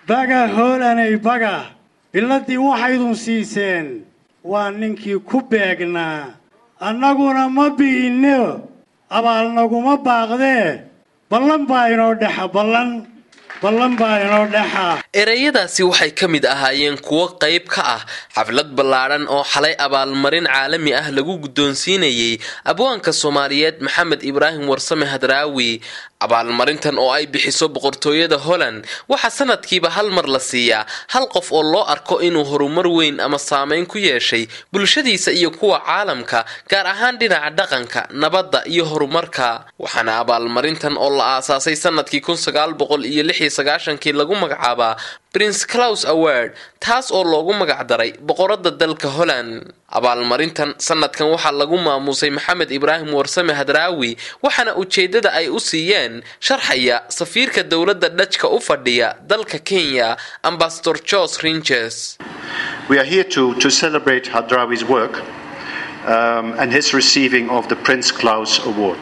baga hoolanay baga biladdii waxaydun siiseen waa ninkii ku beegnaa annaguna ma bi'inno abaal naguma baaqdee ballan baa inoo dhexa ballan ballan baa inoo dhexa ereyadaasi waxay ka mid ahaayeen kuwo qayb ka ah xaflad ballaadhan oo xalay abaalmarin caalami ah lagu guddoonsiinayay abwaanka soomaaliyeed maxamed ibraahim warsame hadraawi abaalmarintan oo ay bixiso boqortooyada holland waxaa sanadkiiba hal mar la siiyaa hal qof oo loo arko inuu horumar weyn ama saameyn ku yeeshay bulshadiisa iyo kuwa caalamka gaar ahaan dhinaca dhaqanka nabadda iyo horumarka waxaana abaalmarintan oo la aasaasay sanadkii kii lagu magacaabaa prince claus award taas oo loogu magacdaray boqorada dalka holland abaalmarintan sanadkan waxaa lagu maamuusay maxamed ibraahim warsame hadraawi waxaana ujeedada ay u siiyeen sharxaya safiirka dowladda dhajka u fadhiya dalka kenya ambasador george ringes We are here to, to celebrate Hadrawi's work um, and his receiving of the Prince Claus Award.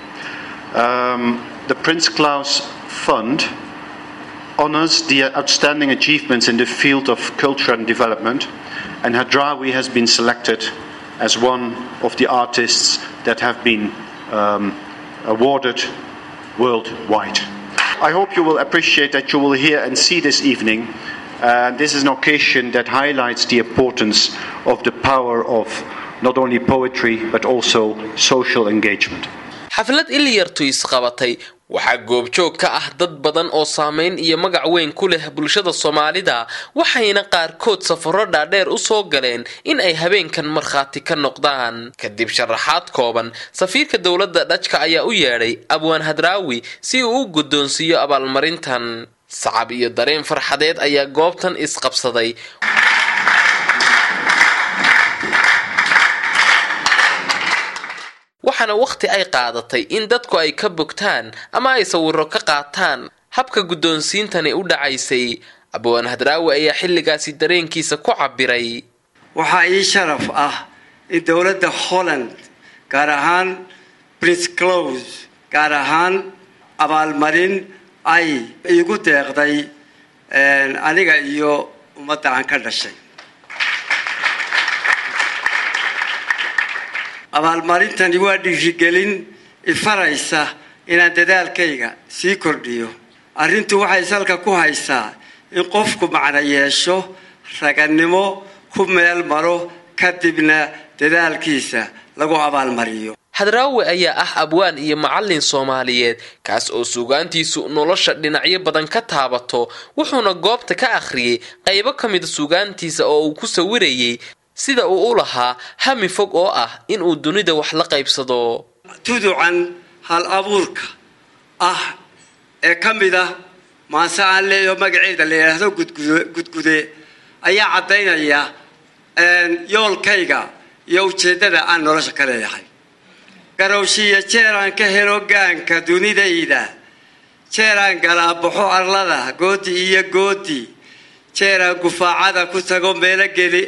Um, the Prince Claus Fund honors the outstanding achievements in the field of culture and development, and Hadrawi has been selected as one of the artists that have been um, awarded worldwide. I hope you will appreciate that you will hear and see this evening. Uh, this is an occasion that highlights the importance of the power of not only poetry but also social engagement. xaflad ilyartu isqabatay waxaa goobjoog ka ah dad badan oo saameyn iyo magac weyn ku leh bulshada soomaalida waxayna qaarkood safaro dhaadheer u soo galeen in ay habeenkan markhaati ka noqdaan kadib sharaxaad kooban safiirka dowladda dhajka ayaa u yeedhay abwaan hadraawi si uu u guddoonsiiyo abaalmarintan sacab iyo dareen farxadeed ayaa goobtan isqabsaday waxaana wakhti ay qaadatay in dadku ay ka bogtaan ama ay sawiro ka qaataan habka guddoonsiintani u dhacaysay abwaan hadraawi ayaa xilligaasi dareenkiisa ku cabiray waxaa ii sharaf ah in dowladda holland gaar ahaan prince close gaar ahaan abaalmarin ay iigu deeqday aniga iyo ummadda aan ka dhashay abaalmarintani waa dhiirigelin ifaraysa inaan dadaalkayga sii kordhiyo arrintu waxay salka ku haysaa in qofku macno yeesho ragannimo ku meel maro kadibna dadaalkiisa lagu abaalmariyo hadraawi ayaa ah abwaan iyo macallin soomaaliyeed kaas oo suugaantiisu nolosha dhinacyo badan ka taabato wuxuuna goobta ka akhriyey qaybo ka mida suugaantiisa oo uu ku sawirayay sida uu u lahaa hami fog oo ah inuu dunida wax la qaybsado tuducan hal abuurka ah ee ka mid ah maase aan leeyaho magaceeda la yidhaahdo gudgude ayaa caddaynaya yoolkayga iyo ujeeddada aan nolosha ka leeyahay garowshiiyo jeeraan ka helo gaanka dunidayda jeeraan galaabaxo arlada goodi iyo goodi jeeraan gufaacada ku tago meelo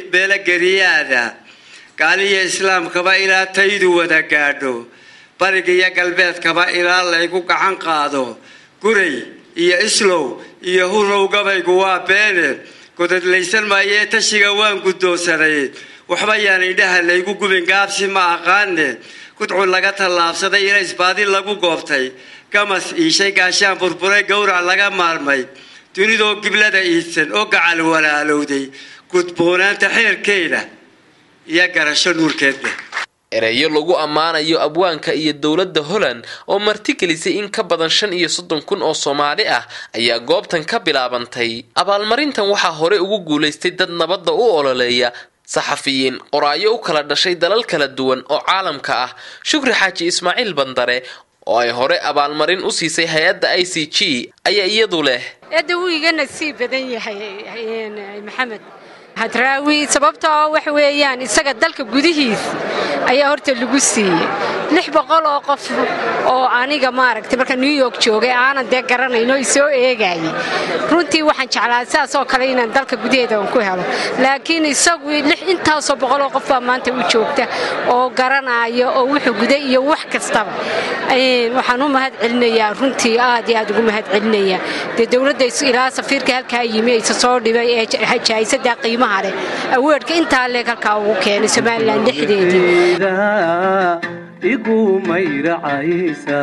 geriyaada gaaliyo islaamkaba ilaa taydu wada gaadho bariga iyo galbeedkaba ilaa laygu gacan qaado guray iyo islow iyo hurow gabaygu waa beene godadlaysan maayee tashiga waan guddoonsanay waxba yaan indhaha laygu gubin gaabsi ma aqaane gudcun laga tallaabsaday ilaysbaadi lagu goobtay gamas iishay gaashaan burburay gowrac laga maarmay dunidoo giblada iidsan oo gacal walaalowday gudboonaanta xeerkeeda iyo garasho nuurkeedle ereyo lagu ammaanayo abwaanka iyo dowladda holland oo martigelisay in ka badan shan iyo soddon kun oo soomaali ah ayaa goobtan ka bilaabantay abaalmarintan waxaa hore ugu guulaystay dad nabadda u ololeeya saxafiyiin qoraayo u kala dhashay dalal kala duwan oo caalamka ah shukri xaaji ismaaciil bandare oo ay hore abaalmarin u siisay hay-adda i c g ayaa iyadu leh eedda wuu iga nasiib badan yahay maxamed hadraawi sababtoo waxa weeyaan isaga dalka gudihiis ayaa horta lagu siiyey lix boqol oo qof oo aniga maaragtay marka new york joogay aanan dee garanayno i soo eegayay runtii waxaan jeclaa sidaas oo kale inaan dalka gudaheeda aan ku helo laakiin isagu intaasoo boqoloo qof baa maanta u joogta oo garanaya oo wuxuu guday iyo wax kastaba waxaan u mahad celinayaa runtii aad iyo aad ugu mahad celinayaa dee dowladda ilaa safiirka halkaa yimi aysa soo dhibay ee jaahisadaa qiimaha leh aweerhka intaa leeg halkaa ugu keenay somalilan dhexdeedii igu mayracaysa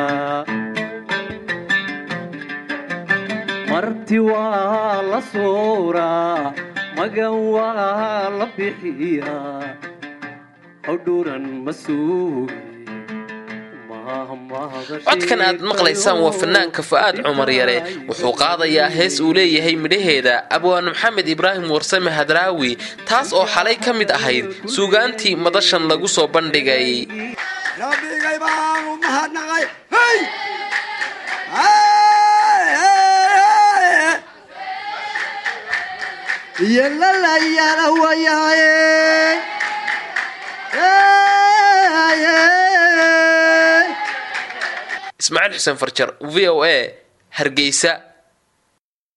marti waa la suuraa magan waa la bixiyaa hawdhuuran ma suugi codkan aad maqlaysaan waa fanaanka fa'aad cumar yare wuxuu qaadayaa hees uu leeyahay midhaheeda abwaan maxamed ibraahim warsame hadraawi taas oo xalay ka mid ahayd suugaantii madashan lagu soo bandhigay rabbigay baanu mahadnaqay iyo lalayala wayaaye ismaaciil xuseen farjar v o a hargeysa